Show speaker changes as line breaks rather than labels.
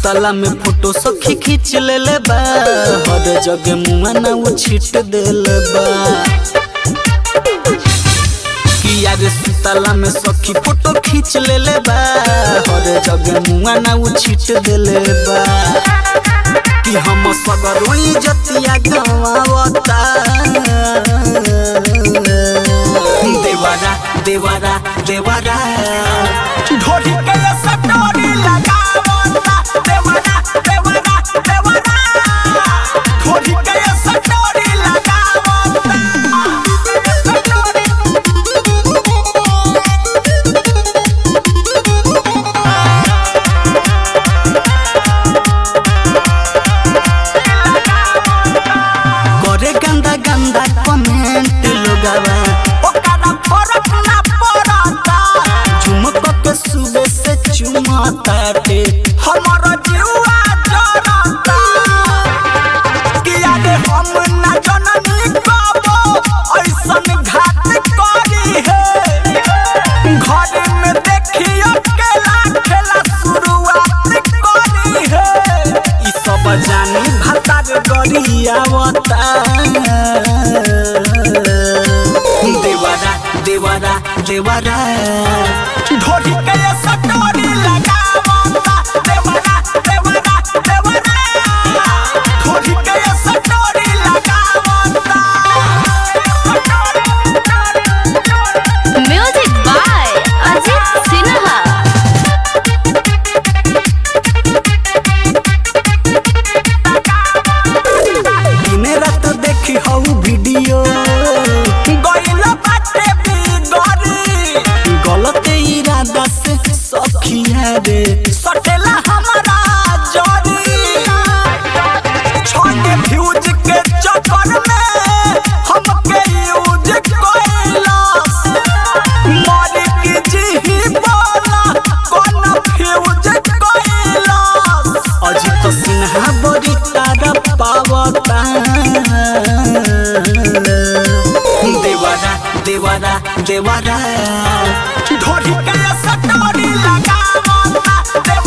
सुतला में फोटो सखी खींच लेले बा हर जगह मुआ ना वो छीट देले बा किया रे सुतला में सखी फोटो खींच लेले बा हर जगह मुआ ना वो छीट देले बा कि हम सगरो इज्जतिया गवावता देवारा देवारा देवारा ढोली के सटोरी लगावता देवारा देवारा देवारा ढोली के सटोरी लगावता करे गंदा गंदा कमेंट लोगावा ओकरा फरक ना पड़ता झुमक के सुबह से चुमाता टे हमारा जीवा जरता किया रे हम ना जननी कबो ऐसन घात करी है घर में देखियो केला खेला शुरुआत करी है ई सब जानी भतार गरियावता देवारा देवारा देवारा ढोली के सटोरी लगावता देवारा देवारा देवारा ढोली के सटोरी लगावता
म्यूजिक बाय अजित सिन्हा
दिन रात देखी हऊ वीडियो गइल बाटे बिगड़ी गलत इरादा से सखिया रे सटेला हमारा जरी छोटे फ्यूज के चक्कर में हमके यूज कइलस मर के जी बोला कौन फ्यूज कइलस अजित सिन्हा बड़ी तारा पावता देवारा देवारा देवारा ढोली के सटोरी लगावता देवारा